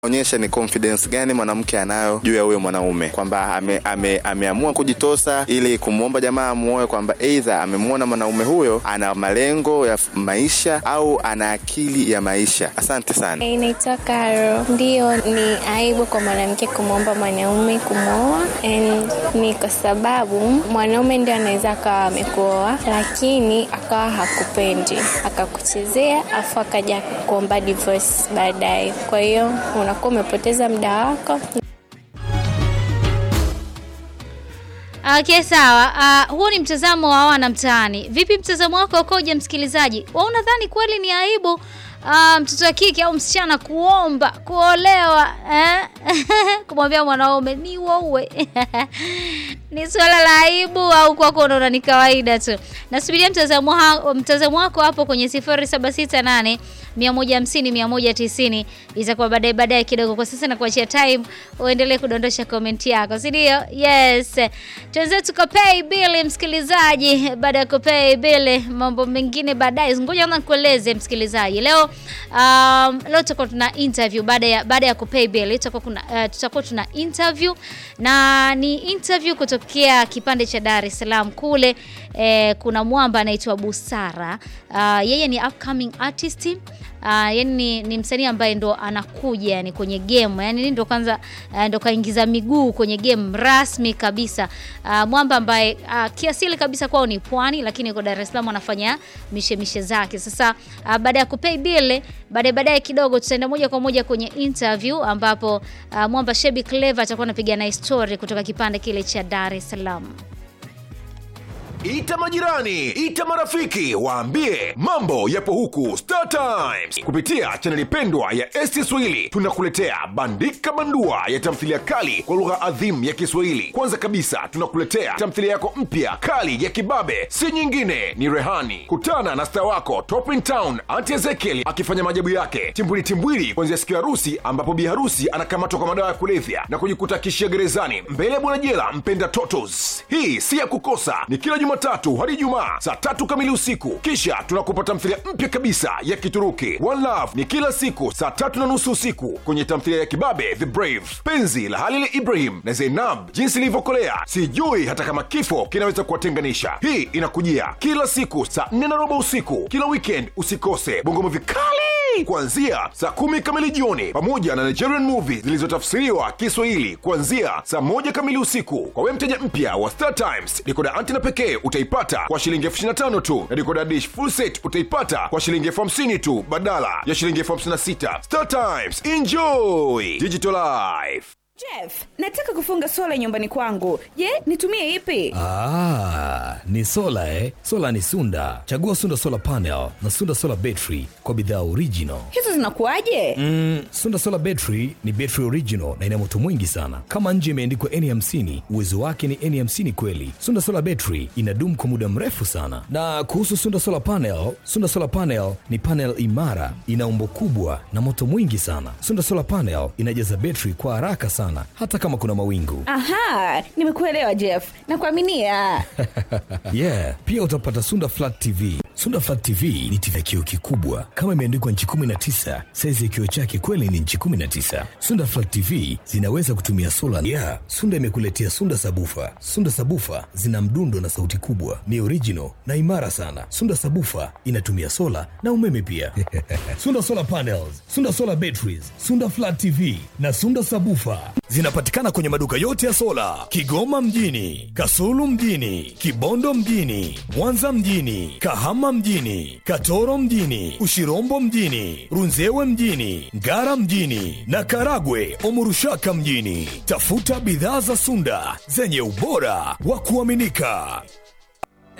onyesha ni confidence gani mwanamke anayo juu ya huyo mwanaume kwamba ame, ame, ameamua kujitosa ili kumwomba jamaa amuoe kwamba eidha amemwona mwanaume huyo ana malengo ya f- maisha au ana akili ya maisha asante sana Inaitwa Karo. Ndiyo, ni aibu kwa mwanamke kumwomba mwanaume kumwoa, and ni kwa sababu mwanaume ndio anaweza akawa amekuoa, lakini akawa hakupendi, akakuchezea, afu akaja kuomba divorce baadaye. Kwa hiyo unakuwa umepoteza muda wako Okay, sawa. Uh, huo ni mtazamo wa wana mtaani. Vipi mtazamo wako ukoje, msikilizaji? Wewe unadhani kweli ni aibu uh, mtoto wa kike au msichana kuomba kuolewa eh? kumwambia mwanaume ni uoue ni swala la aibu au kwako unaona ni kawaida tu? Nasubiria mtazamo ha- mtazamo wako hapo kwenye 0768 150 190 itakuwa baadaye baadaye kidogo. Kwa sasa nakuachia time uendelee kudondosha komenti yako, si ndio? Yes, tuanze tukapay bill msikilizaji. Baada ya kupay bill, mambo mengine baadaye. Ngoja kwanza nikueleze msikilizaji, leo um, leo tutakuwa tuna interview baada ya baada ya kupay bill, tutakuwa kuna uh, tutakuwa tuna interview na ni interview kutokea kipande cha Dar es Salaam kule. Eh, kuna mwamba anaitwa Busara. Uh, yeye ni upcoming artist Uh, yani ni, ni msanii ambaye ndo anakuja yani kwenye game yani ndo kwanza uh, ndo kaingiza miguu kwenye game rasmi kabisa. Uh, mwamba ambaye uh, kiasili kabisa kwao ni pwani, lakini yuko Dar es Salaam anafanya mishemishe zake. Sasa uh, baada ya kupay bill, baadaye baadaye kidogo tutaenda moja kwa moja kwenye interview ambapo uh, mwamba Shebi Clever atakuwa anapiga na story kutoka kipande kile cha Dar es Salaam. Ita majirani, ita marafiki, waambie mambo yapo huku Star Times. Kupitia chaneli pendwa ya ST Swahili tunakuletea bandika bandua ya tamthilia kali kwa lugha adhimu ya Kiswahili. Kwanza kabisa tunakuletea tamthilia yako mpya kali ya kibabe, si nyingine ni Rehani. Kutana na star wako Top in Town Auntie Ezekiel akifanya maajabu yake timbwili timbwili, kuanzia siku ya harusi ambapo bi harusi anakamatwa kwa madawa ya kulevya na kujikuta kishia gerezani mbele ya bwana jela mpenda totos. Hii si ya kukosa, ni kila Jumatatu hadi Ijumaa saa tatu kamili usiku. Kisha tunakupa tamthilia mpya kabisa ya Kituruki One Love ni kila siku saa tatu na nusu usiku kwenye tamthilia ya kibabe The Brave, penzi la Halil Ibrahim na Zainab, jinsi ilivyokolea sijui hata kama kifo kinaweza kuwatenganisha. Hii inakujia kila siku saa nne na robo usiku kila weekend. Usikose bongo movie kali kuanzia saa kumi kamili jioni pamoja na Nigerian movie zilizotafsiriwa Kiswahili kuanzia saa moja kamili usiku. Kwa wewe mteja mpya wa Star Times, dikoda antena pekee utaipata kwa shilingi elfu ishirini na tano tu na dikoda dish full set utaipata kwa shilingi elfu hamsini tu badala ya shilingi elfu hamsini na sita. Star Times, enjoy digital life. Jeff, nataka kufunga sola nyumbani kwangu. Je, nitumie ipi? Ah, ni sola eh? Sola ni Sunda. Chagua Sunda Solar Panel na Sunda Solar Battery kwa bidhaa original. Hizo zinakuwaje? Mm, Sunda Solar Battery ni battery original na ina moto mwingi sana. Kama nje imeandikwa N50, uwezo wake ni N50 kweli. Sunda Solar Battery inadumu kwa muda mrefu sana. Na kuhusu Sunda Solar Panel, Sunda Solar Panel ni panel imara, ina umbo kubwa na moto mwingi sana. Sunda Solar Panel inajaza battery kwa haraka sana hata kama kuna mawingu. Aha, nimekuelewa Jeff. Nakuaminia. yeah pia utapata sunda flat tv sunda flat tv ni tv ya kioo kikubwa kama imeandikwa nchi 19 saizi ya kioo chake kweli ni nchi 19 sunda flat tv zinaweza kutumia sola yeah sunda imekuletea sunda sabufa sunda sabufa zina mdundo na sauti kubwa ni original na imara sana sunda sabufa inatumia sola na umeme pia sunda solar panels sunda solar batteries sunda flat tv na sunda sabufa zinapatikana kwenye maduka yote ya sola kigoma mjini kasulu mjini kibondo mjini mwanza mjini kahama mjini katoro mjini ushirombo mjini runzewe mjini ngara mjini na karagwe omurushaka mjini tafuta bidhaa za sunda zenye ubora wa kuaminika